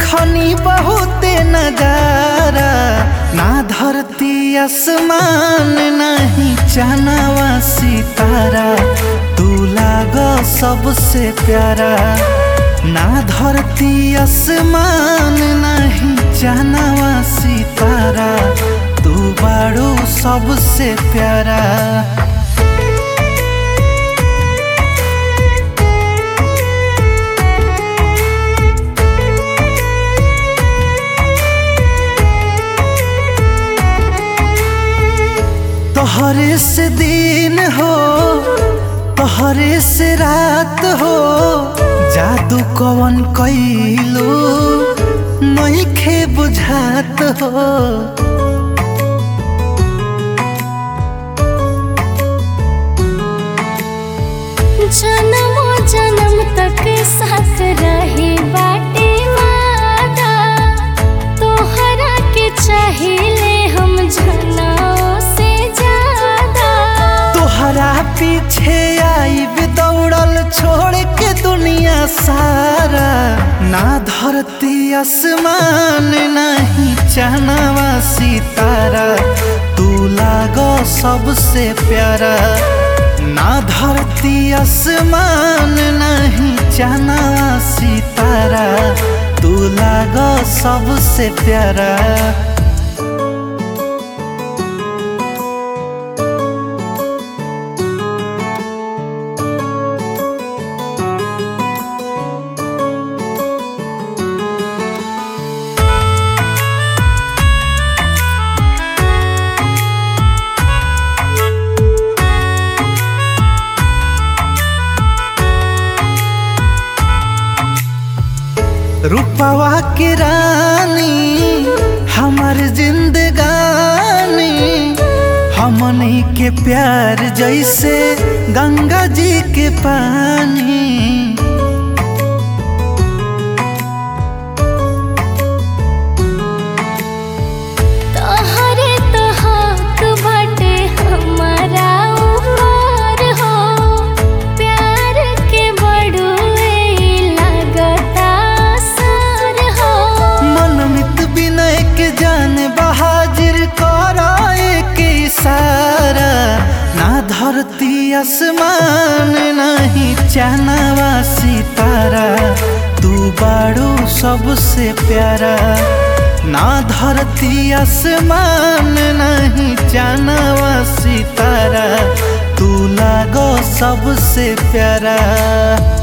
देखनी बहुते नजारा ना धरती आसमान नहीं चनावा सितारा तू लाग सबसे प्यारा ना धरती आसमान नहीं चनावा सितारा तू बाड़ू सबसे प्यारा तोहरे से दिन हो तोहरे से रात हो जादू कवन कैलू नहीं खे बुझात हो जन्मो जन्म तक साथ रहे बाटे वादा तोहरा के चाहिले हम जनाओ से ज्यादा तोहरा पीछे आई दौड़ल छोड़ के दुनिया सारा ना धरती आसमान नहीं चनावा सितारा तू लागो सबसे प्यारा ना धरती आसमान नहीं चनावा सितारा तू लागो सबसे प्यारा रूपवा की रानी हमर जिंदगानी हमनी के प्यार जैसे गंगा जी के पानी तोहरे तो हक बाटे हमारा ऊपर हो प्यार के बड़ुए लगता सर हो मनमित विनय के जान बहाजिर कराए के इशारा ना धरती आसमान नहीं चनावा सितारा तू बाड़ू सबसे प्यारा ना धरती आसमान नहीं चनावा सितारा तू लागो सबसे प्यारा